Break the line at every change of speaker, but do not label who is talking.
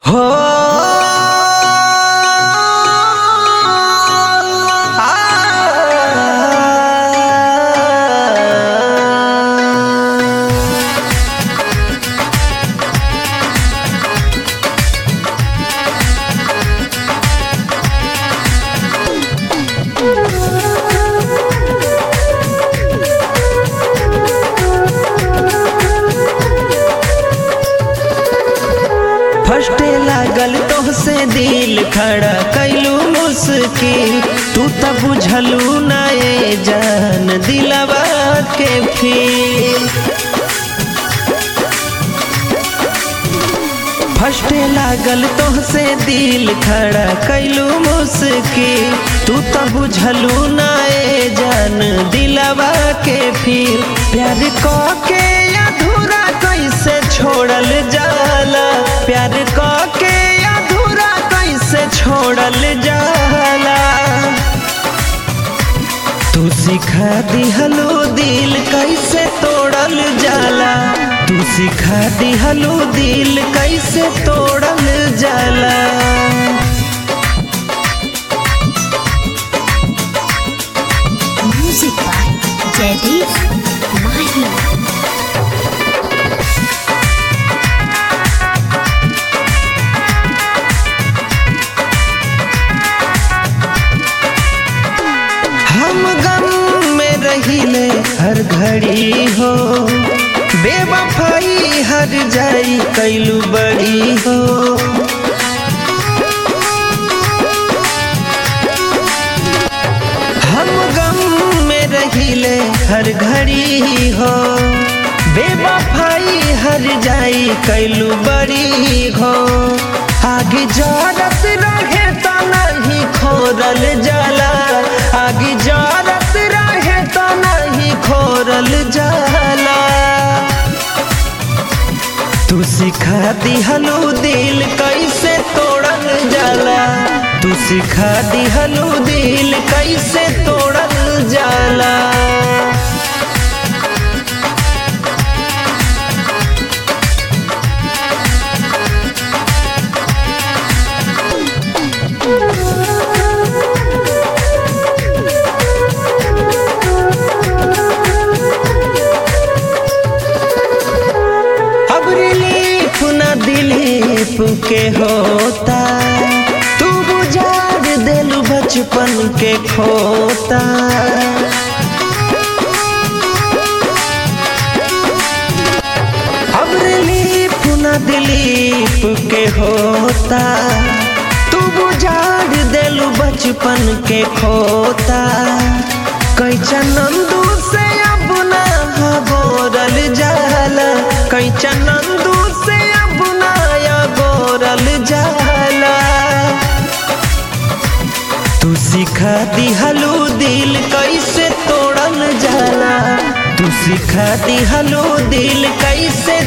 हो फर्स्टे लागल तोहसे दिल खड़ा कैलू मुश्किल तू त बुझलू ना ए जान दिलवा के फील फर्स्टे लागल तोहसे दिल खड़ा कैलू मुश्किल तू त बुझलू ना ए जान दिलवा के फील प्यार क के अधूरा कैसे छोड़ल जाला प्यार क के अधूरा कैसे छोड़ल जाला तू सिखा दिहलो दिल कैसे तोड़ल जाला तू सिखा दिहलो दिल कैसे तोड़ल जाला
Music by Jaideep Mahi.
हम गम में रहिले हर घड़ी हो बेवफाई हर जाई कैलू बड़ी हो हम गम में रहिले हर घड़ी हो बेवफाई हर जाई कैलू बड़ी हो आगे जरत रहे तो नहीं खोरल जाला आगे जरत रहे तो नहीं खोरल जाला तू सिखा दिहलो दिल कैसे तोड़ल जाला तू सिखा दिहलो दिल कैसे तोड़ल जाला अब रिलीफ न दिलीप के होता तू बुझार दिल बचपन के खोता अब रिलीफ न दिलीप के होता तू बुझार दिल बचपन के खोता कैचा नंदू से अब ना गोरल जाला कैचा नंदू से अब ना गोरल जाला तू सिखा दिहलो दिल कैसे तोड़ल जाला तू सिखा दिहलो दिल कैसे